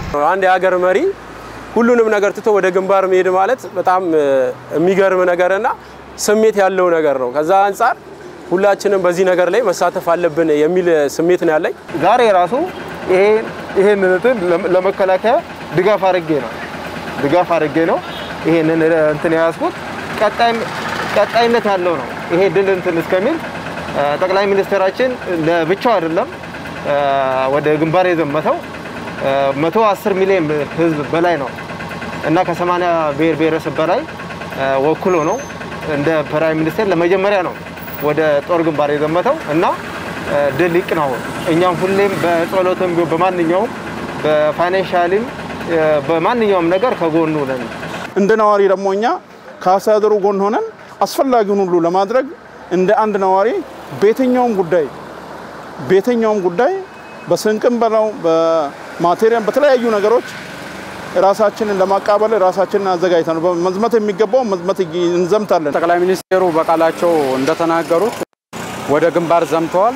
አንድ የሀገር መሪ ሁሉንም ነገር ትቶ ወደ ግንባር መሄድ ማለት በጣም የሚገርም ነገርና ስሜት ያለው ነገር ነው። ከዛ አንጻር ሁላችንም በዚህ ነገር ላይ መሳተፍ አለብን የሚል ስሜት ነው ያለኝ። ዛሬ ራሱ ይሄን እንትን ለመከላከያ ድጋፍ አድርጌ ነው ድጋፍ አድርጌ ነው ይሄንን እንትን የያዝኩት። ቀጣይነት ያለው ነው ይሄ ድል እንትን እስከሚል ጠቅላይ ሚኒስትራችን ለብቻው አይደለም ወደ ግንባር የዘመተው 110 ሚሊዮን ህዝብ በላይ ነው እና ከ80 ብሔር ብሔረሰብ በላይ ወክሎ ነው እንደ ፕራይም ሚኒስቴር ለመጀመሪያ ነው ወደ ጦር ግንባር የዘመተው እና ድል ይቅናው። እኛም ሁሌም በጸሎትም በማንኛውም በፋይናንሻሊም በማንኛውም ነገር ከጎኑ ነን። እንደ ነዋሪ ደግሞ እኛ ከአስተዳደሩ ጎን ሆነን አስፈላጊውን ሁሉ ለማድረግ እንደ አንድ ነዋሪ በየትኛውም ጉዳይ በየትኛውም ጉዳይ በስንቅም በለው በማቴሪያል በተለያዩ ነገሮች ራሳችንን ለማቃበል ራሳችንን አዘጋጅተን መዝመት የሚገባው መዝመት እንዘምታለን። ጠቅላይ ሚኒስቴሩ በቃላቸው እንደተናገሩት ወደ ግንባር ዘምተዋል።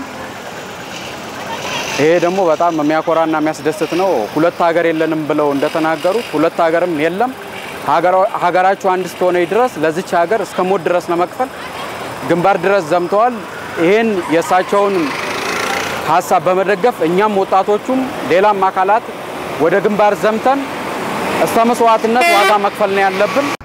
ይሄ ደግሞ በጣም የሚያኮራና የሚያስደስት ነው። ሁለት ሀገር የለንም ብለው እንደተናገሩት ሁለት ሀገርም የለም። ሀገራችሁ አንድ እስከሆነች ድረስ ለዚች ሀገር እስከ ሞት ድረስ ለመክፈል ግንባር ድረስ ዘምተዋል። ይህን የእሳቸውን ሀሳብ በመደገፍ እኛም ወጣቶቹም ሌላም አካላት ወደ ግንባር ዘምተን እስከ መስዋዕትነት ዋጋ መክፈል ነው ያለብን።